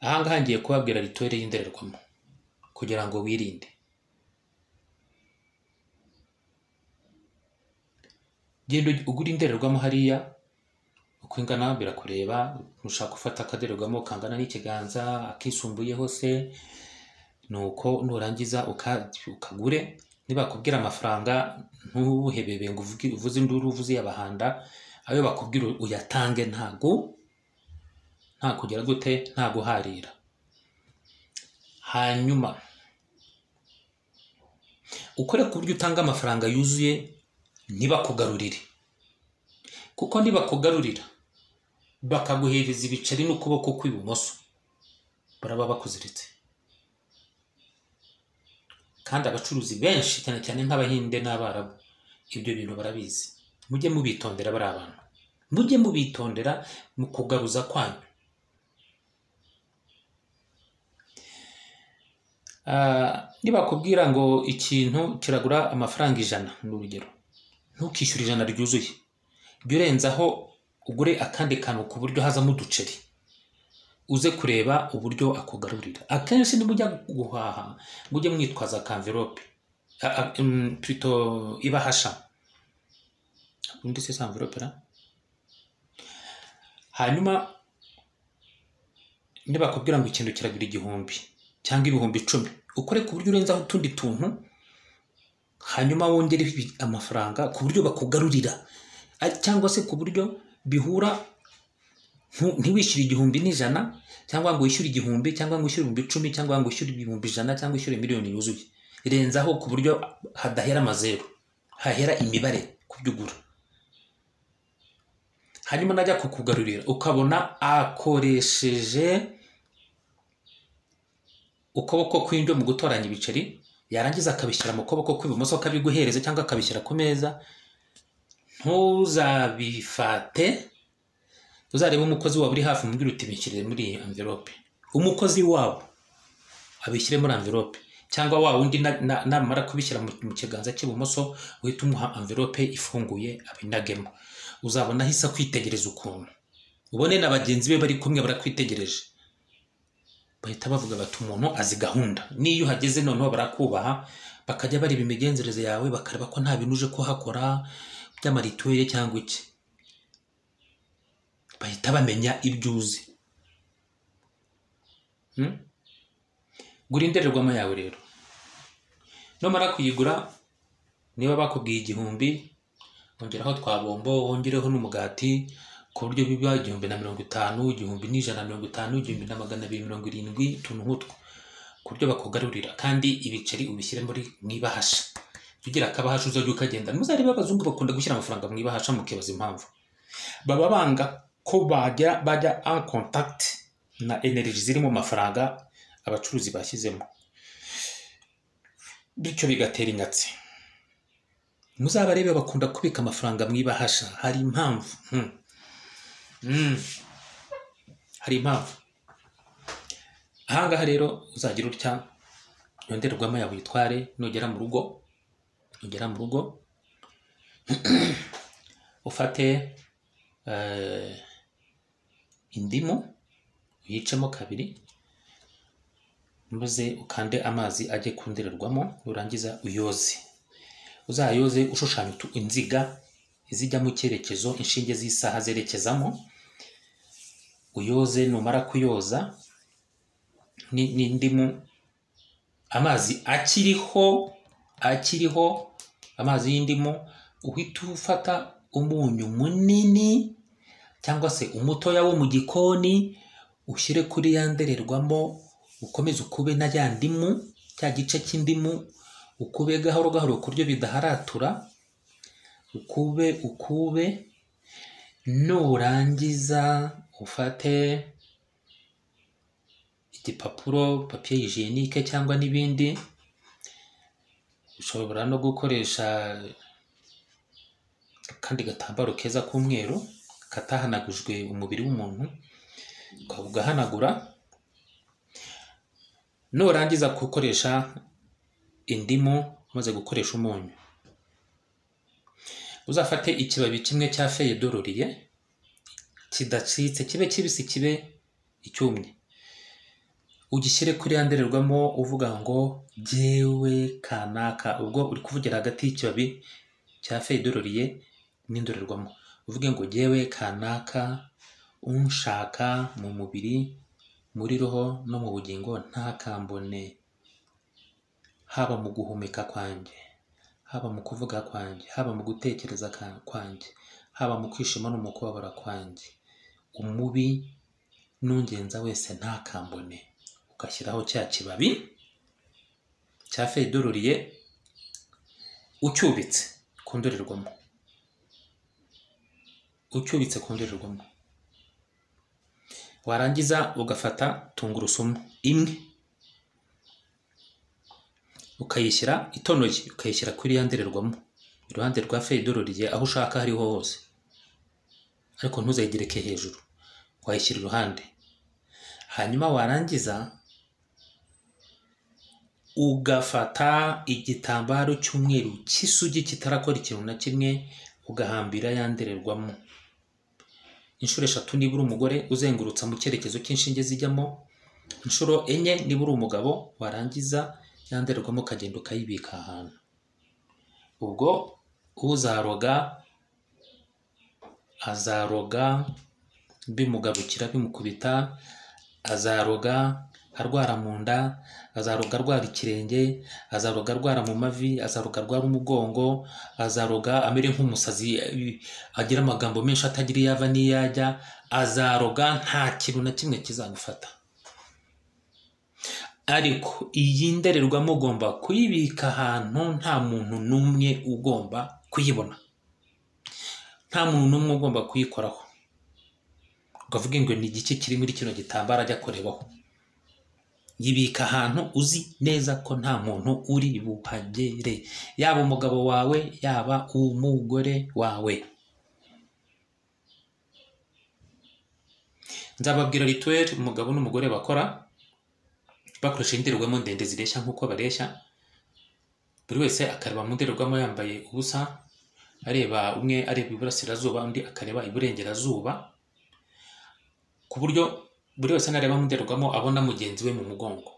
ahangaha ngiye kubabwira rituweri y'indorerwamo kugira ngo wirinde genda ugura indorerwamo hariya uko ingana birakureba ushaka gufata akadorerwamo kangana n'ikiganza akisumbuyeho se nuko nurangiza uka- ukagure nibakubwira amafaranga ntuhebebe ngo uvuge- uvuze induru uvuze iy'abahanda ayo bakubwira uyatange ntago nta kugera gute nta guharira hanyuma ukore ku buryo utanga amafaranga yuzuye ntibakugarurire kuko nibakugarurira bakaguhereza ibiceri n'ukuboko kw'ibumoso baraba bakuziritse kandi abacuruzi benshi cyane cyane nk'abahinde n'abarabu ibyo bintu barabizi mujye mubitondera bari abantu mujye mubitondera mu kugaruza kwanyu Ah, nibakubwira ngo ikintu kiragura amafaranga ijana ni urugero ntukishyure ijana ryuzuye jya urenzaho ugure akandi kantu ku buryo hazamo uduceri uze kureba uburyo akugarurira akenshi nimujya guhaha mujye mwitwaza kamverope pito ibahasha undi se samverope ra hanyuma nibakubwira ngo ikintu kiragira igihumbi cyangwa ibihumbi icumi ukore ku buryo urenzaho utundi tuntu hanyuma wongereho ibi- amafaranga ku buryo bakugarurira A- cyangwa se ku buryo bihura ntu- ntiwishyure igihumbi n'ijana cyangwa ngo wishyure igihumbi cyangwa ngo wishyure ibihumbi icumi cyangwa ngo wishyure ibihumbi ijana cyangwa wishyure miliyoni yuzuye renzaho ku buryo hadahera amazeru hahera imibare ku byo ugura hanyuma najya kukugarurira ukabona akoresheje ukuboko kw'indyo mu gutoranya ibiceri yarangiza akabishyira mu kuboko kw'ibumoso akabiguhereza cyangwa akabishyira ku meza ntuzabifate uzarebe umukozi waba uri hafi umubwire uti bishyire muri iyi amverope umukozi wabo abishyire muri amverope cyangwa wa wundi na- na- namara kubishyira mu mu kiganza cy'ibumoso uhita umuha amverope ifunguye abinagemo uzabona ahise akwitegereza ukuntu ubone na bagenzi be bari kumwe barakwitegereje bahita bavuga bati umuntu azi gahunda n'iyo uhageze noneho barakubaha bakajya bareba imigenzereze yawe bakareba ko nta bintu uje kuhakora by'amarituweri cyangwa iki bahita bamenya ibyo uzi Hmm? gura indorerwamo yawe rero numara kuyigura niba bakubwiye igihumbi wongeraho twa bombo wongereho n'umugati ku buryo biba igihumbi na mirongo itanu igihumbi n'ijana na mirongo itanu igihumbi na magana abiri mirongo irindwi utuntu nk'utwo ku buryo bakugarurira kandi ibiceri ubishyire muri mu ibahasha jya ugira akabahasha uzajya ukagenda muzarebe abazungu bakunda gushyira amafaranga mu ibahasha mukibaza impamvu baba banga ko bajya bajya en contact na energy ziri mu mafaranga abacuruzi bashyizemo bityo bigatera inyatsi muzabarebe bakunda kubika amafaranga mu ibahasha hari impamvu Hmm. Hmm. hari impamvu ahangaha rero uzagira utya yonderwamo yawe uyitware nugera mu rugo nugera mu rugo ufate eh, indimu uyicemo kabiri maze ukande amazi ajye ku ndorerwamo nurangiza uyoze uzayoze ushushanya utu- inziga izijya mu cyerekezo inshinge z'isaha zerekezamo uyoze numara kuyoza ni- n'indimu amazi akiriho akiriho amazi y'indimu uhita ufata umunyu munini cyangwa se umutoya wo mu gikoni ushyire kuri ya ndorerwamo ukomeze ukube na ya ndimu cya gice cy'indimu ukube gahoro gahoro ku buryo bidaharatura ukube ukube nurangiza ufate igipapuro papiye hijenike cyangwa n'ibindi ushobora no gukoresha akandi gatambaro keza k'umweru katahanagujwe umubiri w'umuntu ukaba ugahanagura nurangiza gukoresha indimu umaze gukoresha umunyu uzafate ikibabi kimwe cya feyedororiye kidacitse kibe kibisi kibe icyumye ugishyire kuri ya ndorerwamo uvuga ngo jyewe kanaka ubwo uri kuvugira hagati y'ikibabi cya feyedororiye n'indorerwamo uvuge ngo jyewe kanaka unshaka mu mubiri muri roho no mu bugingo ntakambone haba mu guhumeka kwanjye haba mu kuvuga kwanjye haba mu gutekereza ka- kwanjye haba mu kwishima no mu kubabara kwanjye umubi n'ungenza wese ntakambone ugashyiraho cya kibabi cya feyidororiye ucyubitse ku ndorerwamo ucyubitse ku ndorerwamo warangiza ugafata tungurusumu imwe ukayishyira itonoye ukayishyira kuri ya ndorerwamo iruhande rwa feyidororiye aho ushaka hariho hose ariko ntuzayigereke hejuru wayishyira iruhande hanyuma warangiza ugafata igitambaro cy'umweru cy'isugi kitarakora ikintu na kimwe ugahambira ya ndorerwamo inshuro eshatu niba uri umugore uzengurutsa mu cyerekezo cy'inshinge zijyamo inshuro enye niba uri umugabo warangiza ya ndorerwamo ukagenda ukayibika ahantu ubwo uzaroga azaroga bimugarukira bimukubita azaroga arwara mu nda azaroga arwara ikirenge azaroga arwara mu mavi azaroga arwara umugongo azaroga amere nk'umusazi eh, agira amagambo menshi atagira iyo ava n'iyo ajya azaroga nta kintu na kimwe kizagufata ariko iyi ndorerwamo ugomba kuyibika ahantu nta muntu n'umwe ugomba kuyibona nta muntu n'umwe ugomba kuyikoraho ukavuga ngo ni igice kiri muri kino gitambaro ajya kurebaho yibika ahantu uzi neza ko nta muntu uri buhagere yaba umugabo wawe yaba umugore wawe nzababwira rituweli umugabo n'umugore bakora bakoresha indorerwamo ndende zireshya nk'uko bareshya buri wese akareba mu ndorerwamo yambaye ubusa areba umwe areba iburasirazuba undi akareba iburengerazuba ku buryo buri wese nareba mu ndorerwamo abona mugenzi we mu mugongo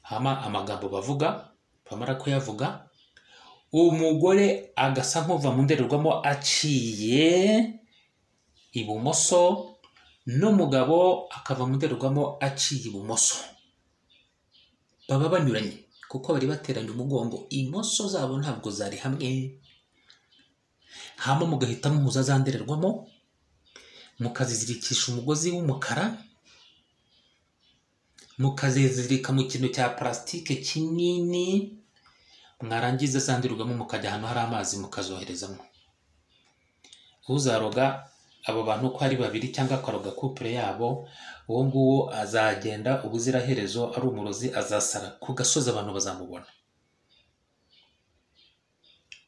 hama amagambo bavuga bamara kuyavuga umugore agasa nk'uva mu ndorerwamo aciye ibumoso n'umugabo akava mu ndorerwamo aciye ibumoso baba banyuranye kuko bari bateranye umugongo imoso zabo ntabwo zari hamwe hama mugahita muhuza za ndorerwamo mukazizirikisha umugozi w'umukara mukazizirika mu kintu cya parasitike kinini mwarangiza za ndorerwamo mukajya ahantu hari amazi mukazoherezamo uzaroga abo bantu uko ari babiri cyangwa akaroga kupure yabo uwo nguwo azagenda ubuziraherezo ari umurozi azasara ku gasozi abantu bazamubona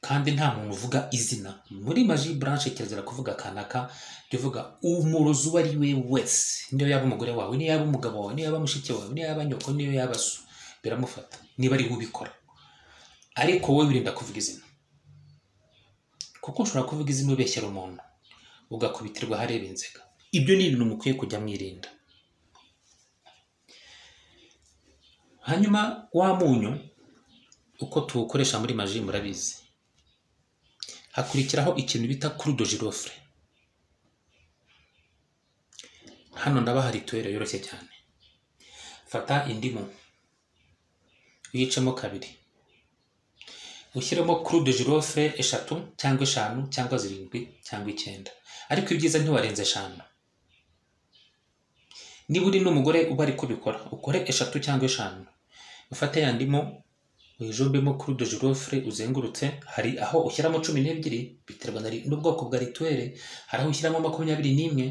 kandi nta muntu uvuga izina muri maji buranshi kirazira kuvuga kanaka jya uvuga umurozi uwo ari we wese niyo yaba umugore wawe niyo yaba umugabo wawe niyo yaba mushiki wawe niyo yaba nyoko niyo yaba so biramufata niba ari we ubikora ariko wowe wirinda kuvuga izina kuko ushobora kuvuga izina ubeshyera umuntu ugakubitirwa ahareba inzega ibyo ni ibintu mukwiye kujya mwirinda hanyuma wa munyu uko tuwukoresha muri maji murabizi hakurikiraho ikintu bita kurudo jirofure hano ndabaha rituwere yoroshye cyane fata indimu uyicemo kabiri ushyiremo kurudo jirofure eshatu cyangwa eshanu cyangwa zirindwi cyangwa icyenda ariko ibyiza ntiwarenze eshanu niba uri n'umugore uba ari kubikora ukore eshatu cyangwa eshanu ufate ya ndimo wijombemo kuri do jirofure uzengurutse hari aho ushyiramo cumi n'ebyiri biterwa na ri- n'ubwoko bwa rituwere hari aho ushyiramo makumyabiri n'imwe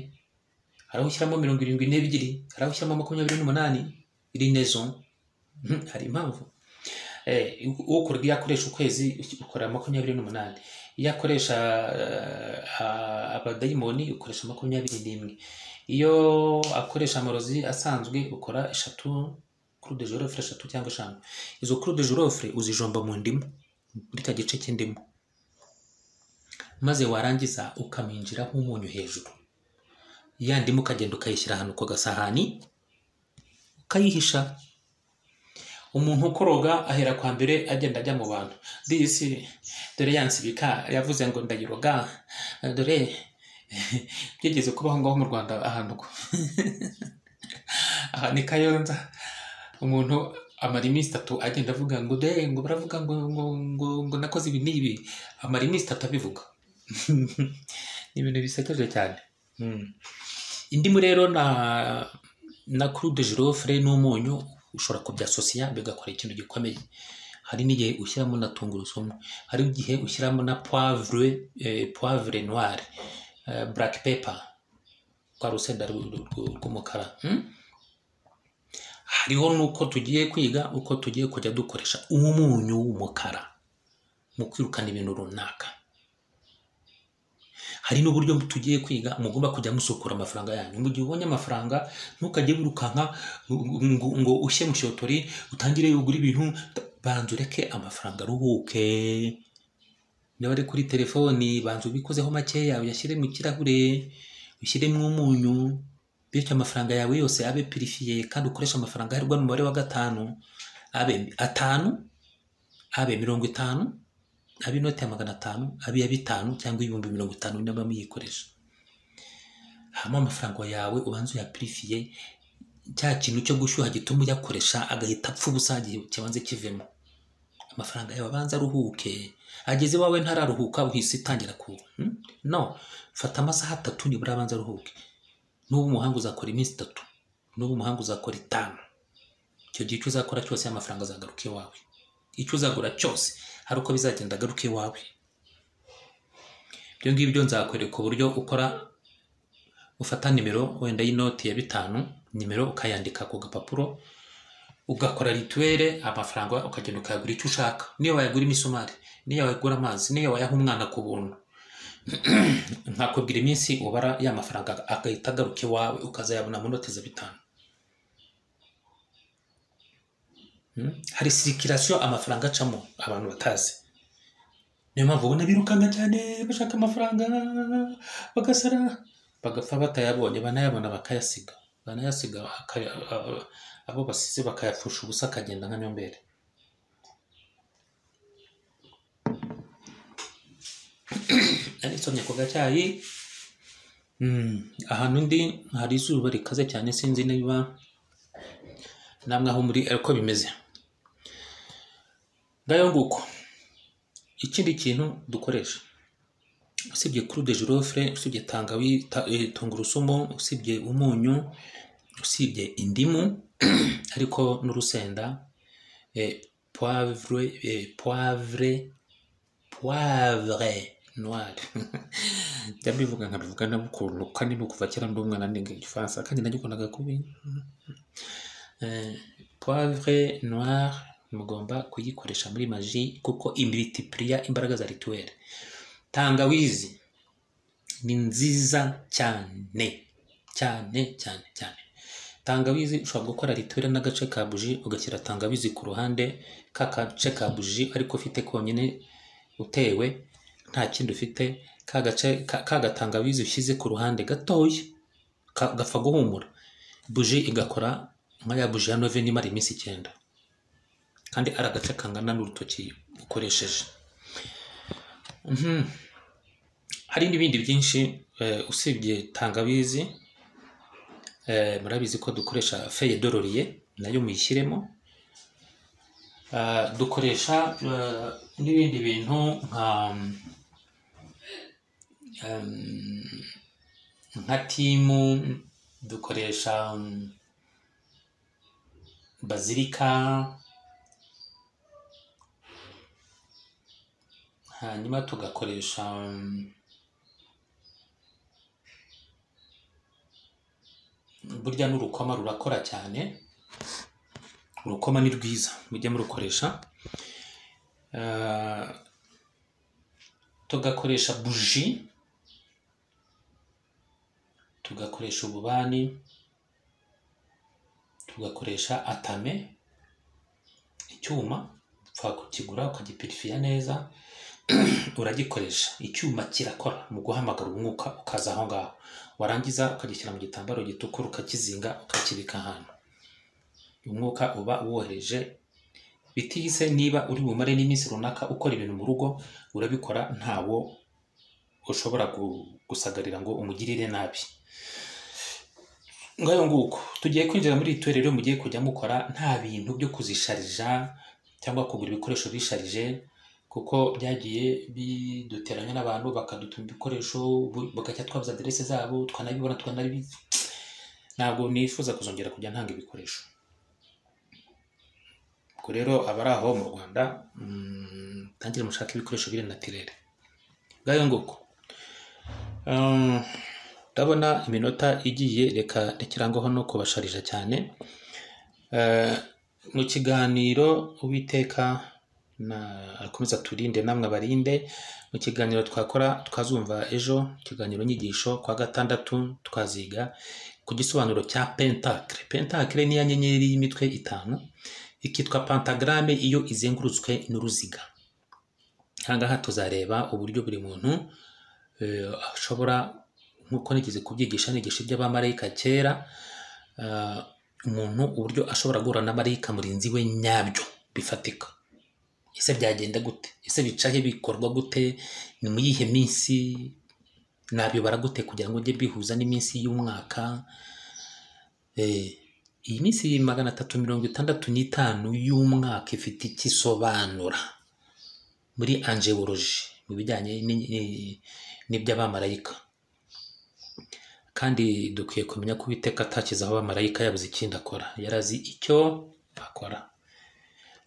hari aho ushyiramo mirongo irindwi n'ebyiri hari aho ushyiramo makumyabiri n'umunani irinezo Mhm, hari impamvu Eh, ukora iyo akoresha ukwezi ukora makumyabiri n'umunani iyo akoresha eh, a- abadayimoni ukoresha makumyabiri n'imwe iyo akoresha amarozi asanzwe ukora eshatu kuri de jorofure eshatu cyangwa eshanu izo kuri de jorofure uzijomba mu ndimu muri cya gice cy'indimu maze warangiza ukaminjiraho umunyu hejuru ya ndimu ukagenda ukayishyira ahantu ku gasahani ukayihisha umuntu ukoroga ahera kwa mbere agenda ajya mu bantu disi dore yansibika yavuze ngo ndayiroga dore byigeze kubaho ngaho mu rwanda ahantu ko aha ni kayonza umuntu amara iminsi itatu agenda avuga ngo de ngo baravuga ngo ngo ngo, ngo nakoze ibi n'ibi amara iminsi itatu abivuga ni ibintu bisekeje cyane Mm. indimu rero na na kurude jirofure n'umunyu ushobora kubyasosiya bigakora ikintu gikomeye hari n'igihe ushyiramo na tungurusumu hari igihe ushyiramo na poivre eh, poivre noire eh, black pepper rwa rusenda ru- ru- ru- rw'umukara mm? hariho n'uko tugiye kwiga uko tugiye kujya dukoresha umunyu w'umukara mu kwirukana ibintu runaka hari n'uburyo tugiye kwiga mugomba kujya musukura amafaranga yanyu mu gihe ubonye amafaranga ntukajye wirukanka ngo, ngo ushye mu cyotori utangire ugure ibintu banza ureke amafaranga aruhuke niba ari kuri telefoni banza ubikozeho makeya uyashyire mu kirahure ushyiremo umunyu bityo amafaranga yawe yose abe pirifiye kandi ukoreshe amafaranga aherwa n'umubare wa gatanu abe atanu abe mirongo itanu abe inoti ya magana atanu abe iya bitanu cyangwa ibihumbi mirongo itanu niba muyikoresha hama amafaranga yawe ubanza uyapirifiye cya kintu cyo gushyuha gituma uyakoresha agahita apfa ubusa igihe kibanze kivemo amafaranga yawe abanza aruhuke ageze iwawe ntararuhuka uhise utangira ku hmm? no fata amasaha atatu nibura abanza aruhuke nuba umuhanga uzakora iminsi itatu nuba umuhanga uzakora itanu icyo gihe icyo uzakora cyose amafaranga azagaruka iwawe icyo uzagura cyose hari uko bizagenda agaruka iwawe ibyo ngibyo nzakwereka uburyo ukora ufata nimero wenda y'inoti ya bitanu nimero ukayandika ku gapapuro ugakora rituwere amafaranga ukagenda ukayagura icyo ushaka niyo wayagura imisumari niyo wayagura amazi niyo wayaha umwana ku buntu nkakubwira iminsi ubara ya mafaranga agahita agaruka iwawe ukazayabona mu noti za bitanu Mm. hari sirikirasiyo amafaranga acamo abantu batazi niyo mpamvu ubona birukanka cyane bashaka amafaranga bagasara bagapfa batayabonye banayabona bakayasiga banayasiga akaya- a- abo basize bakayapfusha ubusa akagenda nka nyombere narisomye ku gacyayi Mm, ahantu ndi hari izuba rikaze cyane sinzi niba namwe aho muri ariko bimeze ngayo nguko ikindi kintu dukoresha usibye kuru de jirofure usibye tangawi ta- eh, tungurusumu usibye umunyu usibye indimu ariko n'urusenda eh, poivre eh, poivre poivre noire njya mbivuga nkabivuga nabukuntu kandi ni kuva kera ndi umwana niga igifaransa kandi nagikundaga kubi Eh, poivre noire mugomba kuyikoresha muri maji kuko imitipuriya imbaraga za rituweli tangawizi ni nziza cyane cyane cyane cyane tangawizi ushobora gukora ritore n'agace ka buji ugashyira tangawizi ku ruhande ka gace ka buji ariko ufite konyine utewe nta kindi ufite ka gace ka- ka gatangawizi ushyize ku ruhande gatoya ka- gapfa guhumura buji igakora nka ya buji ya nove nimara iminsi icyenda kandi ari agace kangana n'urutoki ukoresheje Mhm. hari n'ibindi byinshi eh, usibye tangawizi Eh, murabizi ko dukoresha feye dororiye nayo muyishyiremo Ah, dukoresha eh, n'ibindi bintu nka em, nka timu dukoresha mm, bazilika hanyuma tugakoresha mm, burya n'urukoma rurakora cyane urukoma ni rwiza mujye murukoresha Ah, tugakoresha buji tugakoresha ububani tugakoresha atame icyuma upfa kukigura ukagipirifiya neza uragikoresha icyuma kirakora mu guhamagara umwuka ukaza aho ngaho warangiza ukagishyira mu gitambaro gitukura ukakizinga ukakibika ahantu umwuka uba wohereje bitihise niba uri bumare n'iminsi runaka ukora ibintu mu rugo urabikora ntawo ushobora gu- gusagarira ngo umugirire nabi ngayo nguko tugiye kwinjira muri iri torero mugiye kujya mukora nta bintu byo kuzisharija cyangwa kugura ibikoresho bisharije kuko byagiye biduteranya n'abantu bakadutuma ibikoresho bu- bagacya twabuze aderese zabo twanabibona tukanabibizi ntabwo nifuza kuzongera kujya ntanga ibikoresho ubwo rero abari aho mu rwanda mm, mutangire mushaka ibikoresho biri natirere ngayo nguko Ah, ndabona iminota igiye reka rekerangaho no kubasharija cyane Eh, mu kiganiro uwiteka na- akomeza turinde namwe abarinde mu kiganiro twakora twazumva ejo ikiganiro nyigisho kwa gatandatu twaziga ku gisobanuro cya pentakre pentakre ni ya nyenyeri y'imitwe itanu ikitwa pentagrame iyo izengurutswe n'uruziga aha ngaha tuzareba uburyo buri muntu eh, ashobora nk'uko nigeze kubyigisha nigisha iby'abamarayika kera eh, umuntu uburyo ashobora guhura na marayika murinzi we nyabyo bifatika ese byagenda gute ese bicahe bikorwa gute ni mu yihe minsi nabibara gute kugira ngo ujye bihuza n'iminsi y'umwaka Eh, iyi minsi magana atatu mirongo itandatu n'itanu y'umwaka ifite icyo isobanura muri anjewoloji mu bijyanye ni- ni- n'iby'abamarayika kandi dukwiye kumenya ko uwiteka atakizaho abamarayika yabuze ikindi akora yari azi icyo akora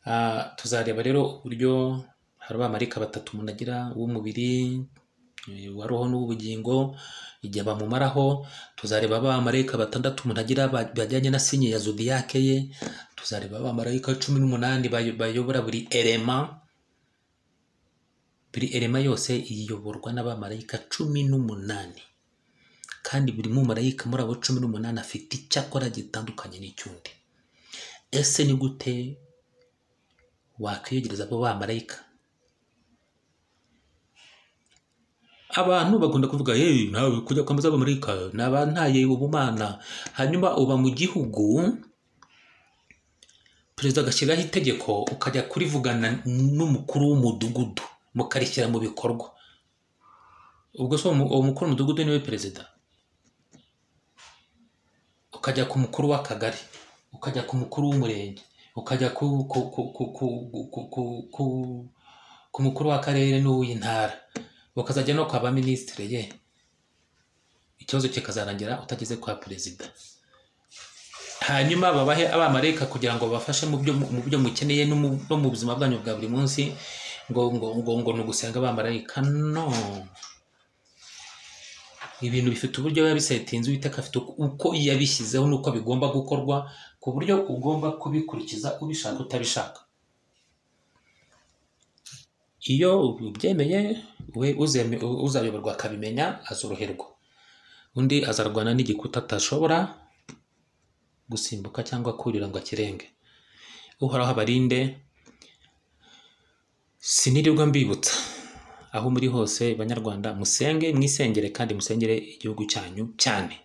Ah, tuzareba rero uburyo hari abamarayika batatu umuntu agira uw'umubiri eh, wa roho n'uw'ubugingo igihe bamumaraho tuzareba abamarayika batandatu umuntu agira ba- bajyanye na sinye ya zodiyake ye tuzareba abamarayika cumi n'umunani bayo- bayobora buri erema buri erema yose iyoborwa n'abamarayika cumi n'umunani kandi buri mumarayika muri abo cumi n'umunani afite icyo akora gitandukanye n'icyundi ese ni gute wakwiyegereza abo bamarayika abantu bakunda kuvuga yewe nawe kujya kwambaza abamarayika naba ntaye ubumana hanyuma uba mu gihugu perezida agashyiraho itegeko ukajya kurivugana n'umukuru w'umudugudu mukarishyira mu bikorwa ubwo se uwo mu- uwo mukuru w'umudugudu niwe perezida ukajya ku mukuru w'akagari ukajya ku mukuru w'umurenge ukajya ku ku ku ku ku ku ku ku ku mukuru w'akarere n'uw'intara bakazajya no kwa ba minisitiri ye ikibazo kikazarangira utageze kwa perezida hanyuma babahe abamarayika kugira ngo babafashe mu byo mu byo mukeneye no mu- no mu buzima bwanyu bwa buri munsi ngo ngo ngo ngo ni ugusenga abamarayika no ibintu bifite uburyo biba bisetinze uwiteka afite uko yabishyizeho n'uko bigomba gukorwa ku buryo ugomba kubikurikiza ubishaka utabishaka iyo ubyemeye we uzeme- uzayoborwa akabimenya azoroherwa undi azarwana n'igikuta atashobora gusimbuka cyangwa kurira ngo akirenge uhoraho abarinde sinirirwa mbibutsa aho muri hose banyarwanda musenge mwisengere kandi musengere igihugu cyanyu cyane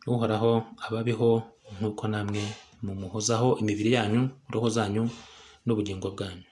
uhoraho ababeho nk'uko namwe mumuhozaho imibiri yanyu roho zanyu n'ubugingo bwanyu